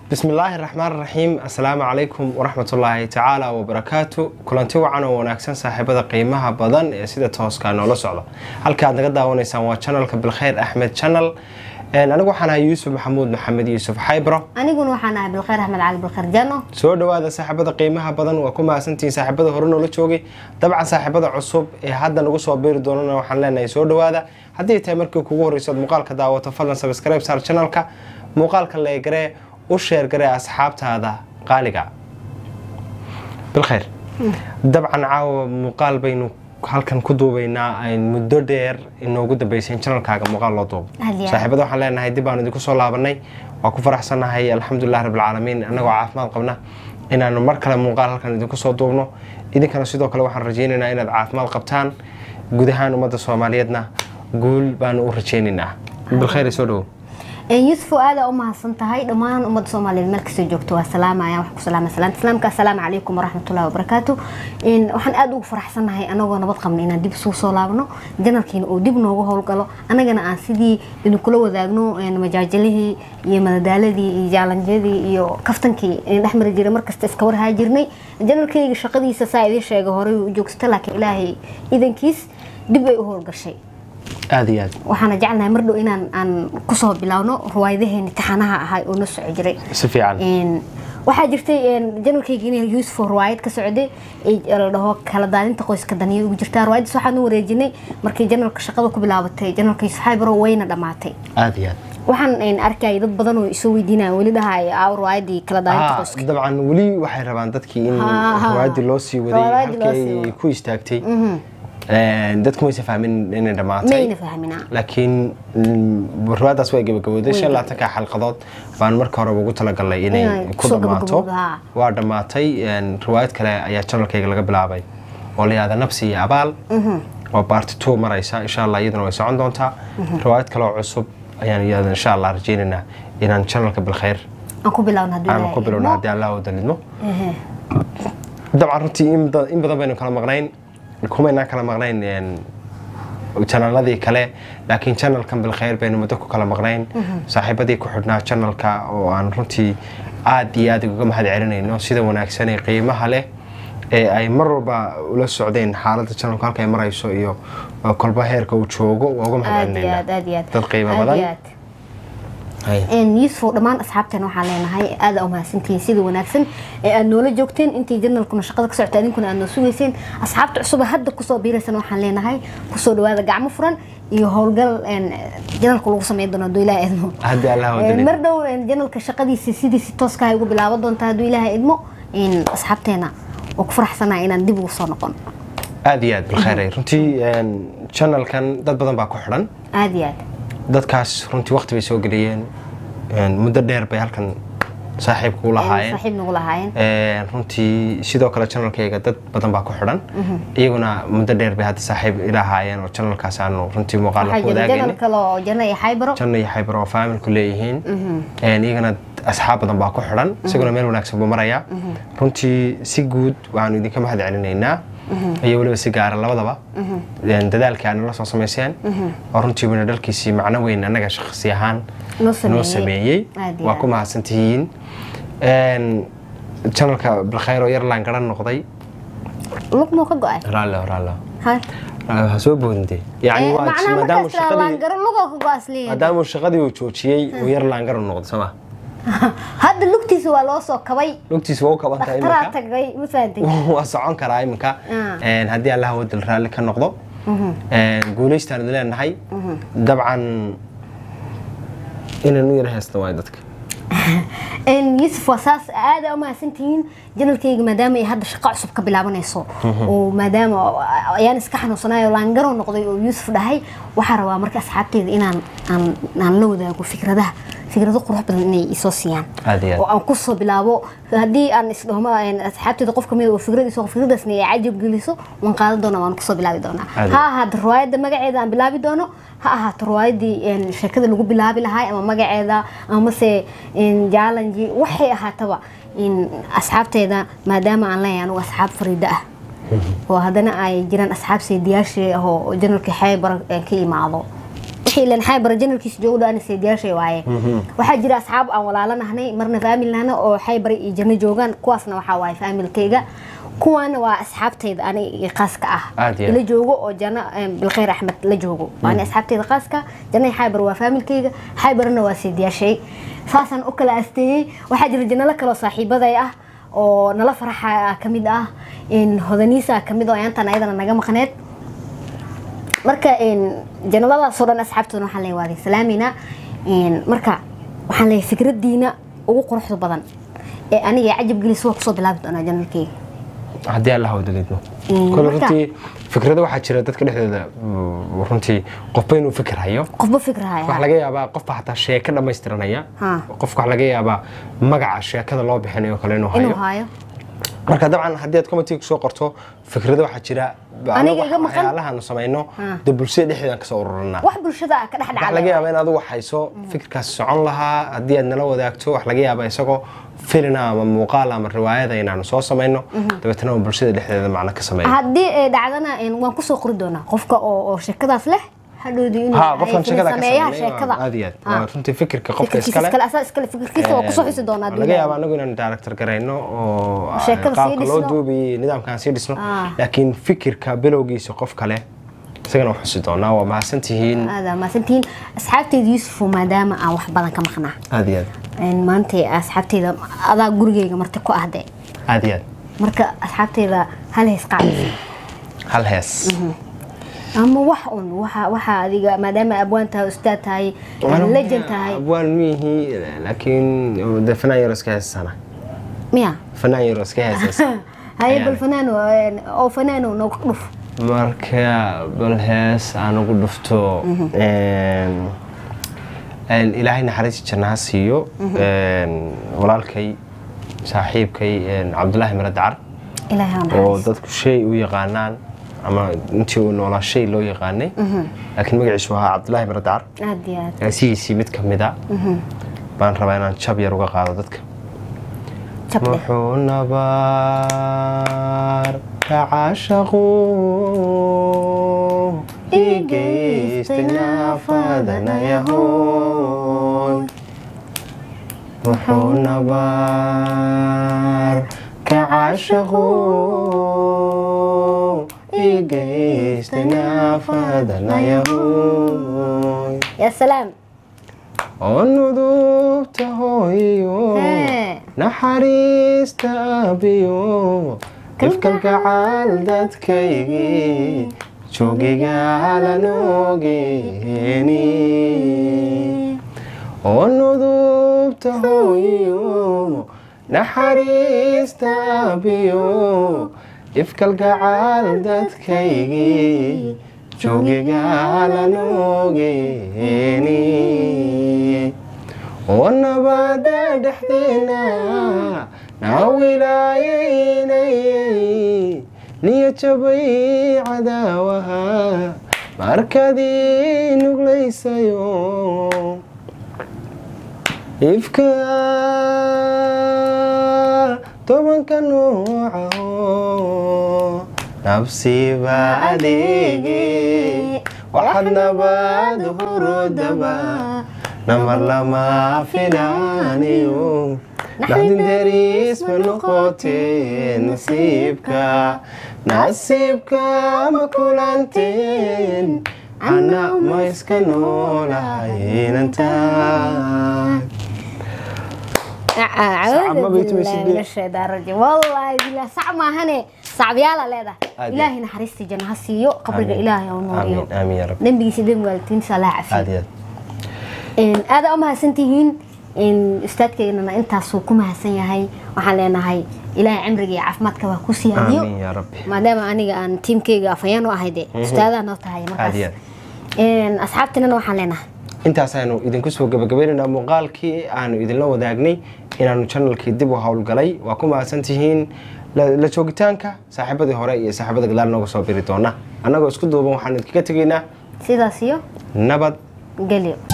bismi illaahi raxmaan raxiim assalaamu calaykum waraxmatullaahi tacaala wabarakaatu kulanti wacan oo wanaagsan saaxiibada qiimaha badan ee sida tooska noola socda halka aad naga daawanaysaan waa janalka bilkhayr axmed janal anigu waxaan ahay yuusuf maxamuud maxamed yuusuf xaybro aniguna waxaan ahay bilkhayr axmed cali bilkhayr jano soo dhowaada saaxiibada qiimaha badan waa ku mahadsantihiin saaxiibada hore noola joogay dabcan saaxiibada cusub ee hadda nagu soo biiri doonana waxaan leenahay soo dhowaada haddii tahay markii kugu horreyso ad muuqaalka daawato fadlan sabscribe saar janalka muuqaalka leegaree u sheergaree asxaabtaada qaaliga bilkhayr dabcan caawa muuqaal baynu halkan ku duubaynaa ayn muddo dheer inoogu dambeysay in janalkaaga muuqaal loo duubo saaxiibada waxaan leenahay dib baanu idinku soo laabanay waa ku faraxsannahay alxamdulilah rabbilcaalamiin annagoo caafimaad qabna inaanu mar kale muuqaal halkan idinku soo duubno idinkana sidoo kale waxaan rajaynaynaa inaad caafimaad qabtaan guud ahaan ummadda soomaaliyeedna guul baanu u rajaynaynaa bilkhayr soo dhowo yuusuf aada u mahadsan tahay dhammaan ummadda soomaaliyeed meel kastoo joogto waa salaamaya waxaan ku salaamay salaanta islaamka assalaamu calaykum waraxmatullahi wabarakaatu waxaan aada ugu faraxsannahay anagoo nabad qabna inaan dib isugu soo laabno janalkiina uu dib noogu howlgalo annagana aan sidii idinkula wadaagno majaajalihii iyo madadaaladii iyo jaalanjyadii iyo kaftankii dhex mari jiray markasta iska warhaa jirnay janalkayga shaqadiisa saa idiin sheega horey u joogsata laakiin ilaahay idankiis dib bay u howlgashay aada iyo aad waxaana jecelnahay mar dhow inaan aan kusoo bilaawno ruwaayadaheeni taxanaha ahay oo na soco jiray si fiican waxaa jirtay janalkayga in yuusuf ruwaayad ka socday la dhaho kala daadinta qoyska daniya ugu jirtaa ruwaayadaas waxaan u wareejinay markii janalka shaqada ku bilaabatay janalka yuusuf xaybaro wayna dhammaatay aada iyo aad waxaan arkayay dad badan oo isoo weydiinaya weli dhahay aa ruwaayadii kala daadinta qoyska dabcan weli waxay rabaan dadkii in ruwaayadii loo sii waday halkii ay ku istaagtay dadku maysa fahmin inay dhammaatay mayna fahminaa laakiin ruwaadaas way gabagabowday shan laatanka xalqadood baan marka horeba ugu talagalnay inay ku dhammaato waa dhammaatay riwaayad kale ayaa janalkayga laga bilaabay oo la yihahda nabsi iyo abaal oo baarti two maraysa insha allah iyaduna way socon doontaa riwaayad kale oo cusub ayaan iyada insha allah rajaynaynaa inaan janalka bilkhayr aan ku bilowno haddii aan ku bilowno haddii allah u dalidmo dabcan runtii in badan baynu kala maqnayn kumaynaan kala maqnayn janaladii kale laakiin janalkan bilkhayr baynu muddo ku kala maqnayn saaxiibadii ku xidhnaa janalka oo aan runtii aad iyo aad uga mahad celinayno sida wanaagsan ee qiimaha leh ee ay mar walba ula socdeen xaaladda janalku halka ay marayso iyo kolba heerka uu joogo waa uga mahad celinayna dad qiimo badan yuusuf dhammaan asxaabteen waxaan leenahay aada umahadsantihiin sida wanaagsan ee aad noola joogteen intii janalkuna shaqada ka socota idinkuna aad noo sugayseen asxaabta cusub hadda kusoo biiraysan waxaan leenahay kusoo dhawaada gacmo furan iyo howlgal janalka lagu sameyn doono hadduu ilaha idmo mar dhow janalka shaqadiisa sidiisi tooska ay ugu bilaaban doonta hadduu ilaaha idmo asxaabteena oo ku faraxsanaa inaan dib ugu soo noqon aada iyo aad bilkhayr runtii janalkan dad badan baa ku xidhan aada iyo aad dadkaas runtii waqti bay soo geliyeen muddo dheer bay halkan saaxiib kugu lahaayeen runtii sidoo kale janalkayga dad badan baa ku xidhan iyaguna muddo dheer bay hadda saaxiib ilahaayeen oo janalkaas aanu runtii muuqaala ku wadaagayna iyo xaybar oo faamilku leeyihiin iyagana asxaab badan baa ku xidhan isaguna meel wanaagsan buu marayaa runtii si guud waxaanu idinka mahad celinaynaa iyo weliba si gaara labadaba dadaalkii aad nala soo samayseen oo runtii wina dhalkiisii macno weyn annaga shakhsi ahaan noo sameeyey waa ku mahadsantihiin janalka bilkhayr oo yar laangaran noqday lugmuu ka go-ay raallo raallo ha soo boodinte yani maadaamuu shaqadii uu joojiyey uu yar laangaran noqday soo ma hadda lugtiisa waa loo soo kabay lugtiisa waa u kaban tahay dhakhtaraa tagay ma fahantay waa socon karaa iminka haddii allah wadal raalli ka noqdo guulaystaan idin leenahay dabcan inaan u yara heesta waay dadka yuusuf waa saas aada u mahadsantihiin janalkayga maadaama ay hadda shaqo cusub ka bilaabanayso oo maadaama ayaan iska xanuunsanayo laangaro noqday oo yuusuf dhahay waxaa rabaa marka asxaabteyda inaan aan la wadaago fikradaha fikrado qurux badan inay isoo siiyaan oo aan kusoo bilaabo haddii aan isdhahmo asxaabteeda qof kamid oo fikradiisa fikradaasna ay cajab geliso waan qaadan doonaa waan kusoo bilaabi doonaa ha ahaato riwaayadda magaceeda aan bilaabi doono ha ahaato riwaayadii sheekada lagu bilaabi lahay ama magaceeda amase jaalanji waxay ahaataba asxaabteeda maadaama aan leeyahay anugu asxaab fariida ah oo haddana ay jiraan asxaab saydiyaashii ah oo janalka xeebar ka imaado wixii ilan xaybar janalkiisa joogo dhan seediyaashay waaye waxaa jira asxaab aan walaalanahnay marna faamil nahna oo xaybar iyo janno joogaan kuwaasna waxaa waaye faamilkayga kuwaana waa asxaabtayda ani qaaska ah Aad iyo aad. ila joogo oo janno bilkhayr axmed la joogo waani asxaabtayda qaaska janna xaybar waa faamilkayga xaybarna waa seediyaashay saasaan u kala asteeyey waxaa jira jannalo kaloo saaxiibaday ah oo nala faraxa ka mid ah in hodaniisa ka mid oo ayaantan ayadana naga maqneed marka janaladaasoo dhan asxaabtoodana waxaan leeyahay waa salaamayna marka waxaan leeyahay fikradiina ugu quruxda badan ee aniga cajab gelis waa kusoo bilaabi doonaa janalkeyga haddii alla hawdaleedno Mm, kole marka- runtii fikrado waxaa jira dadka dhexdooda mm, runtii qofba inuu fikir hayo qofba fikrahaya waxaa laga yaabaa qofba xataa sheeko dhammaystiranaya Ha. qofka waxaa laga yaabaa magaca sheekada loo bixinayo kale inuu inuu hayo haayo marka dabcan haddii aad committee soo qorto fikrado waxaa jira Aniga anagu iga maqan. waxyaalahaanu samayno Ha. dee bulshada dhexdeedaan kasoo ururinaa wax bulshada ah ka dhex waxaa laga dhacda yaabaa in adigu hayso fikirkaas socon lahaa haddii aad nala wadaagto wax laga yaabaa isagoo filina ama muuqaal ama riwaayada inaanu soo samayno dabeetana uu bulshada dhexdeeda macno ka sameeyo haddii ay dhacdana waan kusoo qori doonaa qofka oo oo sheekadaas leh hadhowdii inuu ha yahay qofkan sheekada ka sameeyaha sameeya sheekada aad iyo aad Ha. waa runtii fikirka qofka Fikirkiisa iskale iskale asaa iskale fikirkiisa waa kusoo xusi doonaa laga yaaba anagu inaan director garayno oo Sheekada sii qaabka loo dhisno. duubiyo nidaamkaan sii dhisno Ah. laakiin fikirka bilowgiisa qof kale isagana waa xusi doonaa waa mahadsan tihiin aada maasantihiin asxaabteyda yuusufo maadaama aan wax badan ka maqnaa aad iyo aad Een, maanta asxaabteyda adaa gurigeyga marti ku ahde aad iyo aad marka asxaabteyda hal hees qaadaysa hal hees ama wax un waxa waxa adiga maadaama abwaan tahay ustaad tahay legend tahay abwaan miyihi laakiin de fanaan yaro iska heesana miya fanaan yaro iska heesaysa haye Ayaan. bal fanaano een, oo fanaano nooga dhuf marka bal hees aan ugu dhufto een, een, ilaahay naxariis jannaha siiyo een, walaalkay saaxiibkay een, cabdulaahi mare dacar ilaahay ha oo naxariisto. dadku shay u yaqaanaan ama intii uu noolaa shay loo yaqaanay laakiin magaciisu ahaa cabdulaahi mare dacar aad iyo aad heesihiisii mid ka mid a baan rabaa inaan jab yar uga qaado dadka jabde muxuu nabaar ka caashaqu igeystay naafadanayahoy muxuu nabaar ka caashaqu igeystay naafadanayahoy yaa salaam oo nudubta hooyo Hee. naxariista aabiyo ifkalgacaal dadkaygii joogigaalanoogeeni oo nudubta hooyo naxariista aabiyo ifkalgacaal dadkaygii joogigaalanoogeeni oo nabada dhexdeena naa wilaayaynayay niya jabay cadaawaha markadii nuglaysayo ifka tobanka noocaho nabsiba adeege waxaad nabad hurudaba namar lama filaaniyo naxdin dariis ma noqotee nasiibka nasiibka ma kulanteen ana ma iska noolahaynantaa أعوذ ما بيتم بالله يسجل. من الشيطان الرجيم والله بالله صعب ما هني صعب يلا ليدا عادي. إلهي نحرستي جنها سيو قبرك آمين. إلهي ونوريو amiin amiin ya rabbi دنبي سيدم قالتين صلاة aad عفي iyo aad إن هذا أمها سنتين إن أستاذك إننا أنت سوكما هسن يهي وحن لنا هاي إلهي عمرك عفمتك وكوسي هديو amiin ya rabbi ما دام أنا أن تيم كيغا فيانو أهيدي أستاذة نوتا هاي aad iyo مركز aad إن أصحابتنا وحن لنا intaas aynu idinku soo gabagabaynaynaa muuqaalkii aanu idinla wadaagnay inaanu channelkii dib u howlgalay waa ku mahadsan tihiin la la joogitaanka saaxiibadii hore iyo saaxiibada gadaal nooga soo biri doona annagoo isku duuban waxaanu idinkaga tegaynaa سيدا سيو nabad قليو